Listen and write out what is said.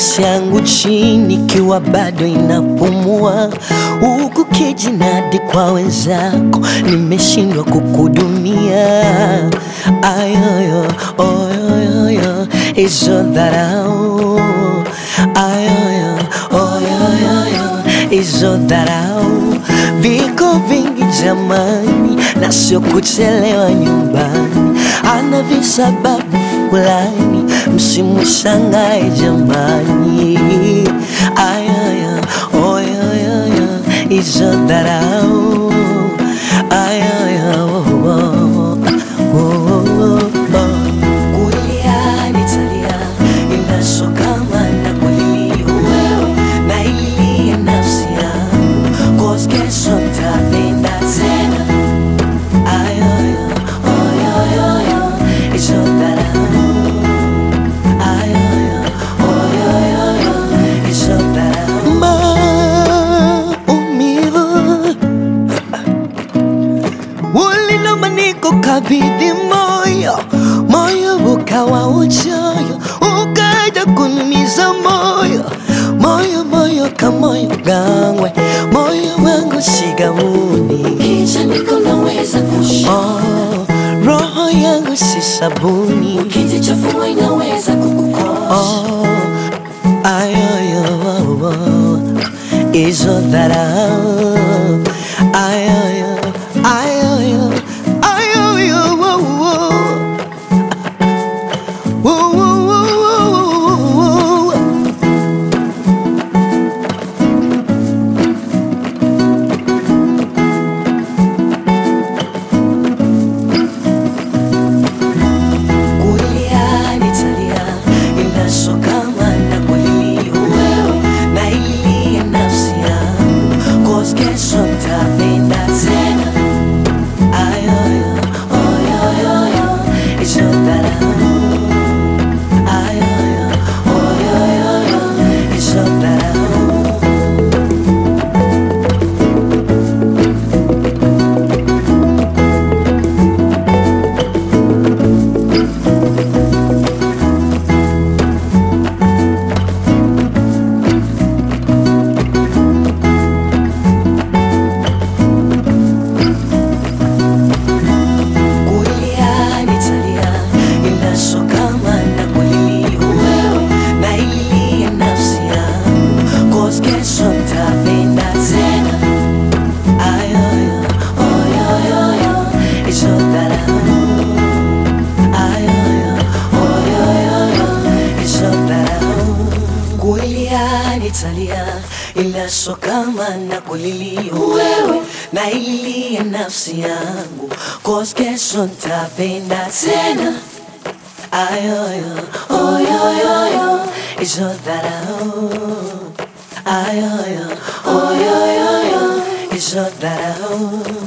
nafsi yangu chini ikiwa bado inapumua, huku kijinadi kwa wenzako, nimeshindwa kukudumia. Ayoyo oyoyoyo, hizo dharau, ayoyo oyoyoyo, hizo dharau, viko vingi jamani, na sio kuchelewa nyumbani, ana visababu fulani, msimushangae jamani. Ayoyo oyoyoyo, hizo dharau, ayoyo oh, oh, oh, oh. Kulia nitalia, ila sio kama nakulilia wewe, nailia nafsi yangu, 'cause kesho nitapenda tena. Ayoyo, oyoyoyo, hizo dharau. Ayoyo, oyoyoyo, hizo dharau. Maumivu ulinoma niko kabidhi moyo, moyo ukawa uchoyo, ukaja kunumiza moyo, moyo moyo kamoyo gangwe, moyo wangu shigamuni Kisha niko naweza kusha oh, roho yangu si sabuni Ukijichafua inaweza kukukosa oh, ayoyo oh, oh, hizo dharau ayoyo ayoyo ayoyo oh, oh. Oh, oh, oh, oh, oh, oh. Kulia nitalia, ila sio kama nakulilia wewe, nailia nafsi yangu, 'cause kesho nitapenda tena. Ayoyo, oyoyoyo, hizo dharau. Ayoyo, oyoyoyo, hizo dharau. Kulia nitalia, ila sio kama nakulilia wewe, nailia nafsi yangu, 'cause kesho nitapenda tena. Ayoyo, oyoyoyo, hizo dharau. Ayoyo, oyoyoyo, hizo dharau. Kulia nitalia, ila sio kama nakulilia wewe, nailia nafsi yangu, 'cause kesho nitapenda tena. Ayoyo, oyoyoyo, hizo dharau. Ayoyo, oyoyoyo, hizo dharau.